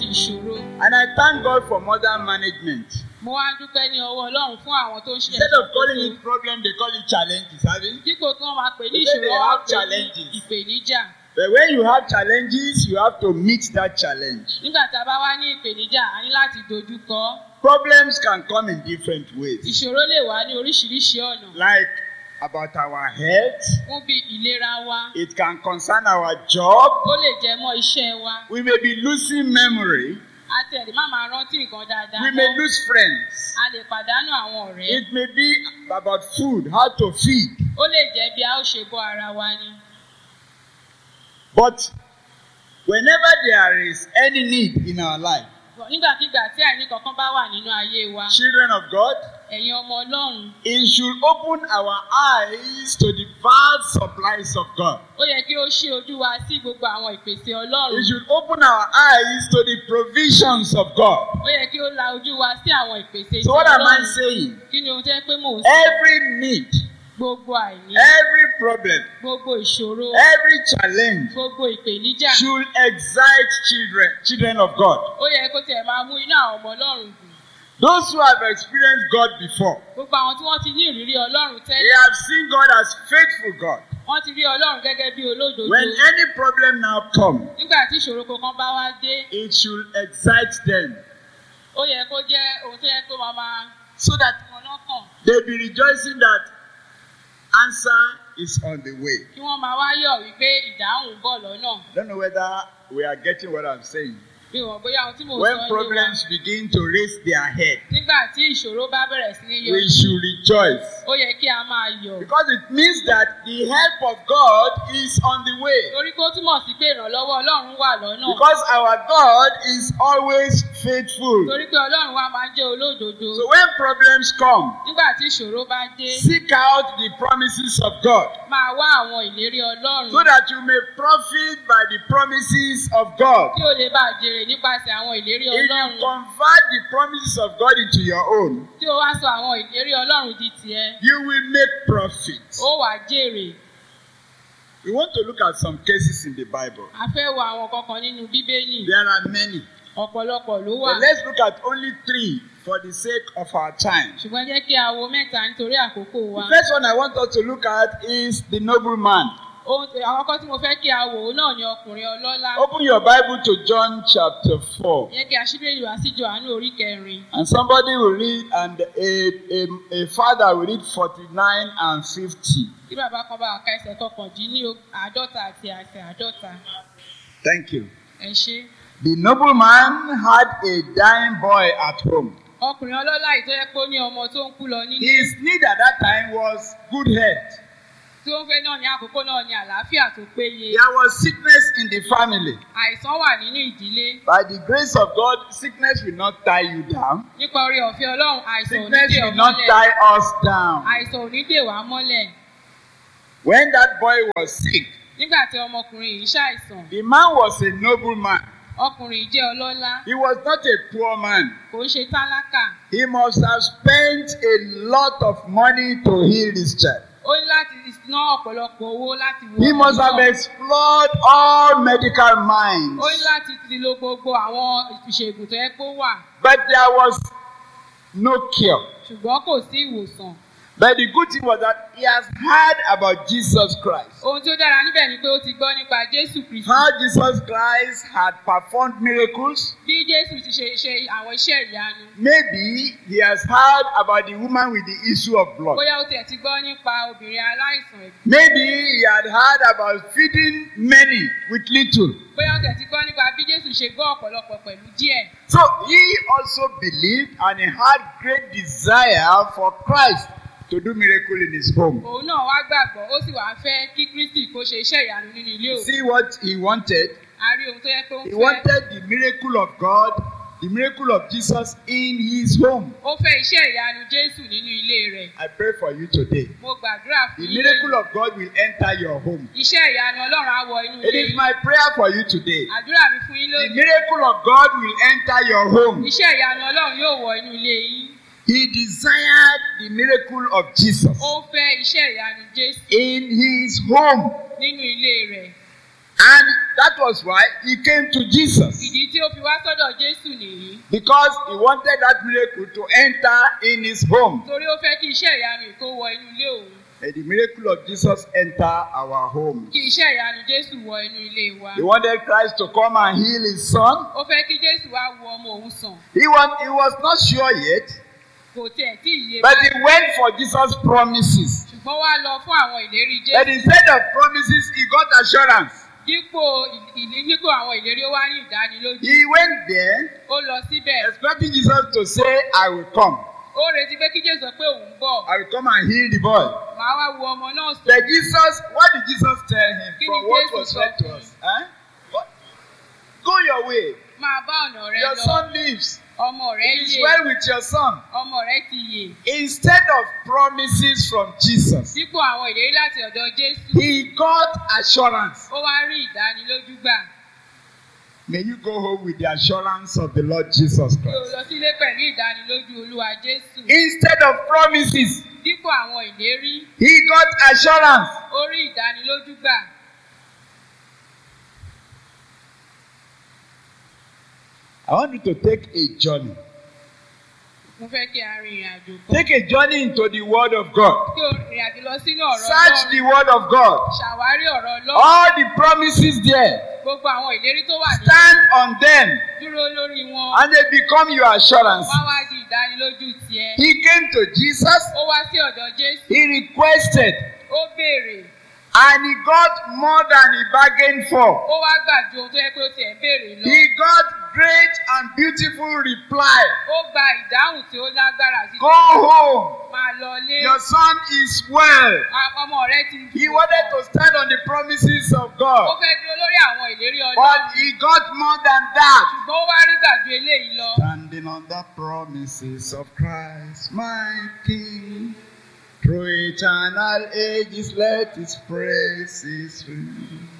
oríṣiríṣi ìṣòro And I thank God for modern management. mo wá dúpẹ́ ní ọwọ́ ọlọ́run fún àwọn tó ń ṣe Instead of calling it problem, they call it challenges, have you? dípò kí wọ́n máa pè ní They say ìṣòro they wọ́n have pè ní challenges. ìpèníjà But when you have challenges, you have to meet that challenge. nígbà tá a bá wá ní ìpèníjà a ní láti dojú kọ ọ́. Problems can come in different ways, ìṣòro lè wá ní oríṣiríṣi ọ̀nà like about our health, fún bí ìlera wa it can concern our job. ó lè jẹ mọ́ iṣẹ́ wa We may be losing memory, a tẹ̀lé má máa rántí nǹkan dáadáa we may mọ́. lose friends. a lè pàdánù àwọn ọ̀rẹ́ It may be about food, how to feed. ó lè jẹ́ bí a ó ṣe bọ́ ara wa ni. But whenever there is any need in our life, nígbàkigbà tí àìní kankan bá wà nínú ayé wa children of God, ẹ̀yin ọmọ ọlọ́run it should open our eyes to the vast supplies of God. ó yẹ kí ó ṣí ojú wa sí gbogbo àwọn ìpèsè ọlọ́run It should open our eyes to the provisions of God. ó yẹ kí ó la ojú wa sí àwọn ìpèsè So ti what am I ọlọ́run saying? kí ni ohun tó yẹ pé mò ń sọ Every need, gbogbo àìní every problem, gbogbo ìṣòro every challenge gbogbo ìpèníjà should excite children, children of God. ó yẹ kó tiẹ̀ máa mú inú àwọn ọmọ ọlọ́run dùn Those who have experienced God before, gbogbo àwọn tí wọ́n ti ní ìrírí ọlọ́run they tẹ́lẹ̀ have seen God as faithful God. wọ́n ti rí ọlọ́run gẹ́gẹ́ bí olódodo When any problem now comes, nígbà tí ìṣòro kankan bá wá dé it should excite them ó yẹ kó jẹ́ ohun tó yẹ kó máa máa so that wọn lọ́kàn they be rejoicing that answer is on the way. kí wọ́n máa wá yọ̀ wípé ìdáhùn ń bọ̀ lọ́nà I don't know whether we are getting what I'm saying. bí wọ́n bóyá ohun tí mò ń sọ When yé wa problems begin to raise their head, nígbà tí ìṣòro bá bẹ̀rẹ̀ sí ní yọ we should rejoice ó yẹ kí a máa yọ̀ because it means that the help of God is on the way. torí pé ó túmọ̀ sí pé ìrànlọ́wọ́ ọlọ́run wà lọ́nà Because our God is always faithful. torí pé ọlọ́run wa máa ń jẹ́ olódodo So when problems come, nígbà tí ìṣòro bá dé seek out the promises of God máa wá àwọn ìlérí ọlọ́run so that you may profit by the promises of God. kí o lè bá a jèrè nípasẹ̀ àwọn ìlérí If you ọlọ́run convert the promises of God into your own, tí o wá sọ àwọn ìlérí ọlọ́run di tiẹ̀ you will make profit. ó wàá jèrè We want to look at some cases in the Bible. a fẹ́ wo àwọn kankan nínú bíbélì There are many. ọ̀pọ̀lọpọ̀ ló wà But let's look at only three for the sake of our time. ṣùgbọ́n jẹ́ kí a wo mẹ́ta nítorí àkókò wa The first one I want us to look at is the nobleman. ohun tí- àkọ́kọ́ tí mo fẹ́ kí a wò ó náà ni ọkùnrin ọlọ́lá Open your Bible to John chapter 4. yẹ kí a ṣí bíbélì wá sí johannu orí kẹrin And somebody will read, and a, a, a father will read 49 and 50. tí bàbá kan bá ka ẹsẹ̀ kọkàndínní àádọ́ta àti ẹsẹ̀ àádọ́ta Thank you. ẹ ṣé. The nobleman had a dying boy at home. ọkùnrin ọlọ́lá yìí tó yẹ pé ó ní ọmọ tó ń kú lọ nílé His need at that time was good health. tí ó ń fẹ́ náà ní àkókò náà ní àlàáfíà tó péye There was sickness in the family. àìsàn wà nínú ìdílé By the grace of God, sickness will not tie you down. nípa orí ọ̀fẹ́ ọlọ́run àìsàn ò ní Sickness dè ọ́ will not mọ́lẹ̀ tie us down. àìsàn ò ní dè wá mọ́lẹ̀ When that boy was sick, nígbà tí ọmọkùnrin yìí ṣàìsàn the man was a nobleman. ọkùnrin yìí jẹ́ ọlọ́lá He was not a poor man. kò ń ṣe tálákà He must have spent a lot of money to heal this child. ó ní láti ná ọ̀pọ̀lọpọ̀ owó láti wo He must have ọmọ náà. explored all medical minds. ó ní láti ti lo gbogbo àwọn ìṣègùn tó yẹ kó wà But there was no cure. ṣùgbọ́n kò sí ìwòsàn But the good thing was that he has heard about Jesus Christ. ohun tí ó dára níbẹ̀ ni pé ó ti gbọ́ nípa jésù kristu How Jesus Christ had performed miracles. bí jésù ti ṣe ṣe àwọn iṣẹ́ ìyanu Maybe he has heard about the woman with the issue of blood. bóyá ó tiẹ̀ ti gbọ́ nípa obìnrin aláìsàn ẹ̀gbẹ́ Maybe he had heard about feeding many with little. bóyá ó tiẹ̀ ti gbọ́ nípa bí jésù ṣe gbọ́ ọ̀pọ̀lọpọ̀ pẹ̀lú díẹ̀ So he also believed and he had great desire for Christ to do miracle in his home. òun náà wá gbàgbọ́ ó sì wá fẹ́ kí kristi kó ṣe iṣẹ́ ìyanu nínú ilé òun See what he wanted? a rí ohun tó yẹ kó ń He fẹ́ wanted the miracle of God, the miracle of Jesus in his home. ó fẹ́ iṣẹ́ ìyanu jésù nínú ilé rẹ̀ I pray for you today. mo gbàdúrà The fún yín miracle lónìí. of God will enter your home. iṣẹ́ ìyanu ọlọ́run á wọ inú It ilé is yín my prayer for you today. àdúrà mi fún yín The lónìí miracle of God will enter your home. iṣẹ́ ìyanu ọlọ́run yóò wọ inú ilé yín He desired the miracle of Jesus ó fẹ́ iṣẹ́ ìyanu jésù in his home. nínú ilé rẹ̀ And that was why he came to Jesus. ìdí tí ó fi wá sọ́dọ̀ jésù nìyí Because he wanted that miracle to enter in his home. torí ó fẹ́ kí iṣẹ́ ìyanu yìí kó wọ inú ilé òun May the miracle of Jesus enter our home. kí iṣẹ́ ìyanu jésù wọ inú ilé wa He wanted Christ to come and heal his son. ó fẹ́ kí jésù wá wo ọmọ òun sàn He was, he was not sure yet, kò tiẹ̀ tí ì yé but he báyìí went for Jesus' promises. ṣùgbọ́n wá lọ fún àwọn ìlérí But jésù instead of promises, he got assurance. dípò ìlí dípò àwọn ìlérí ó wá ní ìdánilójú He went there ó lọ síbẹ̀ expecting Jesus to say, I will come. ó retí pé kí jésù sọ pé òun bọ̀ I will come and heal the boy. màá wá wo ọmọ náà sàn But Jesus, what did Jesus tell him Kí from ni what Jésù was sọ said to fún us? Huh? What? Go your way. máa bá ọ̀nà rẹ Your lọ son lives. ọmọ rẹ It is yè well with your son. ọmọ rẹ ti yè Instead of promises from Jesus, dípò àwọn ìlérí láti ọ̀dọ̀ jésù he got assurance. ó wá rí ìdánilójú gbà May you go home with the assurance of the Lord Jesus kí o Christ. lọ sílé pẹ̀lú ìdánilójú olúwa jésù Instead of promises, dípò àwọn ìlérí he got assurance. ó rí ìdánilójú gbà I want you to take a journey. mo fẹ́ kí a rin ìrìn àjò kan Take a journey into the Word of God. kí o rìn àjò lọ sínú ọ̀rọ̀ Search the ọlọ́run Word of God. ṣàwárí ọ̀rọ̀ ọlọ́run All the promises there, gbogbo àwọn ìlérí tó wà ní stand on them dúró lórí wọn and they become your assurance. wá wá di ìdánilójú tiẹ̀ He came to Jesus, ó wá sí ọ̀dọ̀ jésù he requested, ó béèrè and he got more than he bargained for. ó wá gbà ju ohun tó yẹ pé ó tiẹ̀ béèrè lọ He got great and beautiful reply. ó gba ìdáhùn tí ó lágbára sí Go home. máa lọ lé Your son is well. A- ọmọ rẹ ti He wanted to stand on the promises of ó God, fẹ́ dúró lórí àwọn ìlérí but ọlọ́run he got more than that. ṣùgbọ́n ó wá rí gbàjú eléyìí lọ Standing on the promises of Christ, my King. Through eternal ages, let his praises ring.